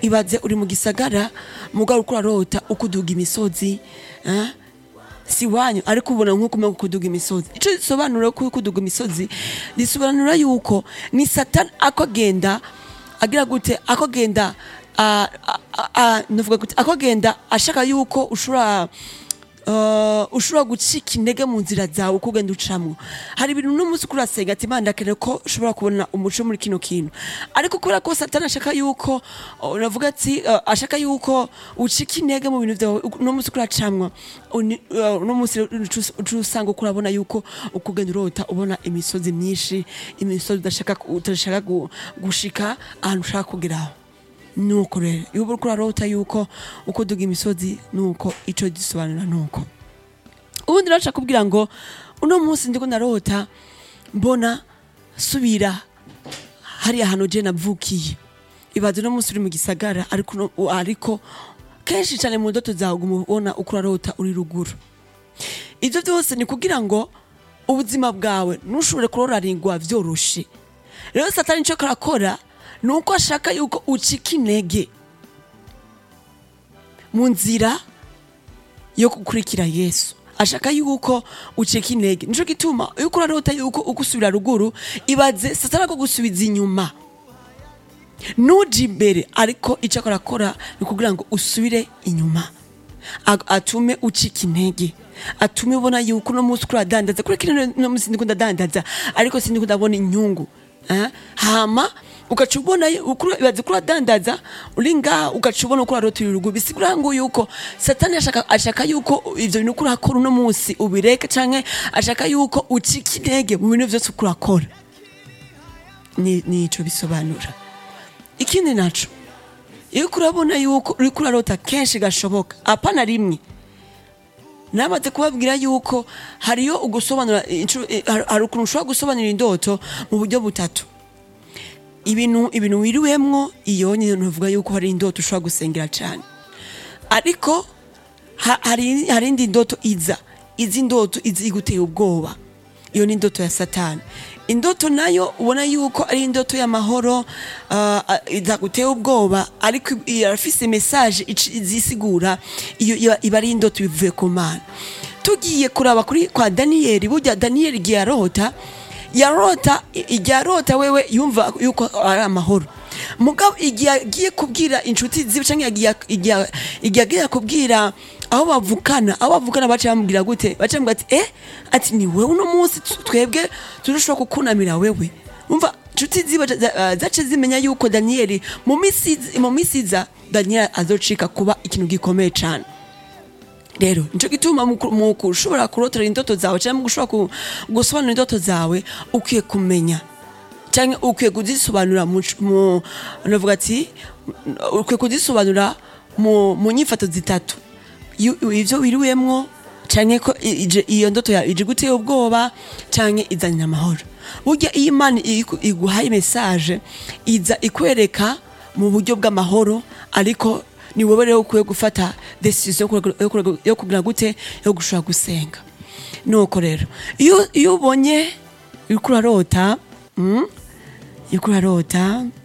ibaze uri mu gisagara mugabo uriko urarota uko uduga imisozi eh? si wanyu ariko ubona nk'uko umenya kuduga imisozi ico gisobanura ko kuduga imisozi risobanura yuko ni satani ako agenda agira gute ako agenda ah, ah, ah, ndavuga gute ako agenda ashaka yuko ushobora Uh, ushobora gucika intege mu nzira zawe uko ugenda ucamwo hari ibintu uno munsi kurasenga ati imana ndakeneye ko ushobora kubona umuco muri kino kintu ariko kubera ko satani ashaka yuko uh, navuga ati uh, ashaka yuko ucika intege mu bintu vyawe uno munsi kuracamwa uni- uh, uno munsi uca- uca usanga uko urabona yuko uko ugenda urota ubona imisozi myinshi imisozi udashaka udashaka gu- gushika ahantu ushaka kugeraho nuko rero iyo uriko urarota yuko uko duga imisozi nuko ico gisobanura nuko ubundi rero nshaka kubwira ngo uno munsi ndiko narota mbona subira hariya hantu je navukiye ibaze uno munsi uri mu gisagara ariko uno- ariko kenshi cyane mu ndoto zawe uguma ubona uko urarota uri ruguru ivyo vyose ni kugira ngo ubuzima bwawe ntushobore kuroraringwa vyoroshe rero satani ico karakora ni uko ashaka yuko ucika intege mu nzira yo gukurikira yesu ashaka yuko ucika intege nico gituma iyo uko urarota yuko uko usubira ruguru ibaze satani ko gusubiza inyuma nuje imbere ariko icyo akora akora ni kugira ngo usubire inyuma Ag- atume ucika intege atume ubona yuko uno munsi kuradandaza kuri kino no munsi ndiko ndadandaza ariko sindiko ndabona inyungu eh? hama ugaca ubona yu- uko ura- ibaze ko uradandaza uri ngaha ugaca ubona uko urarota urugo bisigura ngo yuko satani ashaka, ashaka yuko ivyo bintu uko urakora uno munsi ubireke canke ashaka yuko ucika intege mu bintu vyose uko urakora ni nico bisobanura ikindi naco iyo uriko urabona yuko uriko urarota kenshi gashoboka apana rimwe namaze kubabwira yuko hariyo ugusobanura inshuro- eh, har- hari ukuntu ushobora gusobanura indoto mu buryo butatu ibintu ibintu wiriwemwo iyo nyine ntuvuga yuko hari indoto ushobora gusengera cyane ariko ha- hari hari indi ndoto iza izi ndoto izi iguteye ubwoba iyo ni indoto ya satani indoto nayo ubona yuko ari indoto y'amahoro uh, idaguteye ubwoba ariko irafise message ici- izisigura iyo iba- iba ari indoto bivuye ku mana tugiye kuraba kuri kwa daniyeli burya daniyeli igihe yarota yarota igihe arota wewe yumva yuko ari amahoro mugabo igihe agiye kubwira inshuti ziwe canke yagiye- igihe igihe agiye kubwira aho bavukana aho bavukana baca bamubwira gute baca bamubwira ati eh ati ni wewe uno munsi tu- twebwe turashobora kukunamira wewe umva inshuti ziwe za- za- zace zimenya yuko daniyeli mu misi iza- mu misi iza daniyeli azocika kuba ikintu gikomeye cane rero nico gituma mu ku- mu kushobora kurotera indoto zawe cyangwa mu gushobora ku- gusobanura indoto zawe ukwiye kumenya cyangwa ukwiye kuzisobanura mu mu- navuga ati ukwiye kuzisobanura mu mu nyifato zitatu Yu- ivyo wiriwemwo canke ko i- ije- iyo ndoto yawe ije guteye ubwoba canke izanira amahoro burya iyo imana iku- iguhaye message iza ikwereka mu buryo bw'amahoro ariko ni wowe rero ukwiye gufata decision yo kurega- yo kurega- yo kugira gute yo gushobora gusenga nuko rero iyo iyo ubonye uriko urarota mm, uriko urarota